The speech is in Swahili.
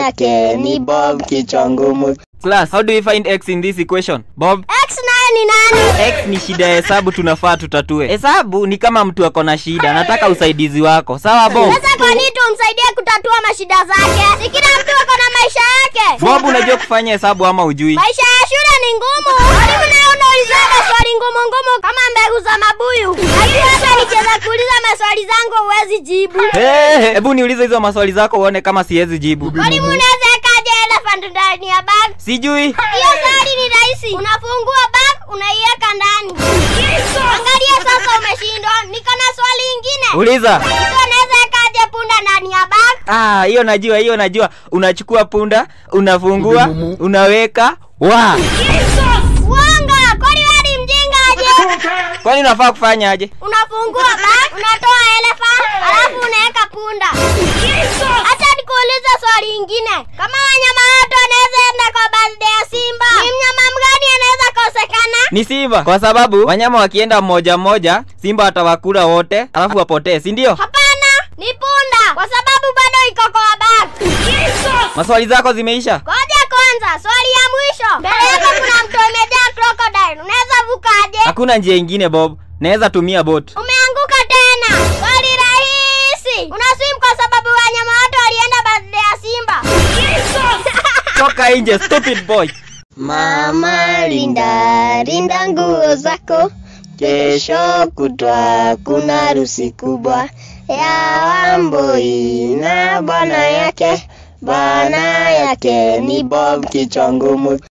yake ni Bob kichwa ngumu. Class, how do we find x in this equation? Bob, X naye ni nani? x ni shida ya hesabu tunafaa tutatue. Hesabu ni kama mtu ako na shida, nataka usaidizi wako. Sawa Bob? Sasa kwa nini tumsaidie kutatua mashida zake? Si kila mtu ako na maisha yake. Bob, unajua kufanya hesabu ama ujui? Maisha ya shule ni ngumu. Mwalimu naye unauliza maswali ngumu ngumu kama mbegu za mabuyu. Lakini hata nikiweza kuuliza maswali zangu huwezi jibu. Hey, hebu niulize hizo maswali zako uone kama siwezi jibu. Mwalimu unaweza ekaje elephant ndani ya bag? Sijui. Hiyo swali ni rahisi. Unafungua bag, unaiweka ndani. Angalia sasa umeshindwa. Niko na swali ingine. Uliza. Mtu anaweza ekaje punda ndani ya bag? Ah, hiyo najua, hiyo najua. Unachukua punda, unafungua, unaweka. Wa! Uongo, kwani wewe ni mjinga aje? Kwani unafaa kufanya aje? Unafungua bag, unatoa elephant, alafu unaweka punda. Acha nikuulize swali ingine. Kama wanyama wote wanaweza enda kwa birthday ya simba, ni mnyama mgani anaweza kosekana? Ni simba, kwa sababu wanyama wakienda mmoja mmoja, simba atawakula wote, alafu wapotee, si ndio? Hapana, ni punda, kwa sababu bado iko kwa bag. Maswali zako zimeisha? Ngoja kwanza, swali ya mwisho. Mbele yako kuna mto imejaa crocodile. Unaweza vukaje? Hakuna njia ingine Bob, naweza tumia boat. Umeanguka tena. Swali rahisi. Unaswim kwa sababu wanyama wote walienda birthday ya simba. Toka nje, stupid boy. Mama linda linda nguo zako, kesho kutwa kuna harusi kubwa ya Wambui na bwana yake. Bwana yake ni Bob kichwa ngumu.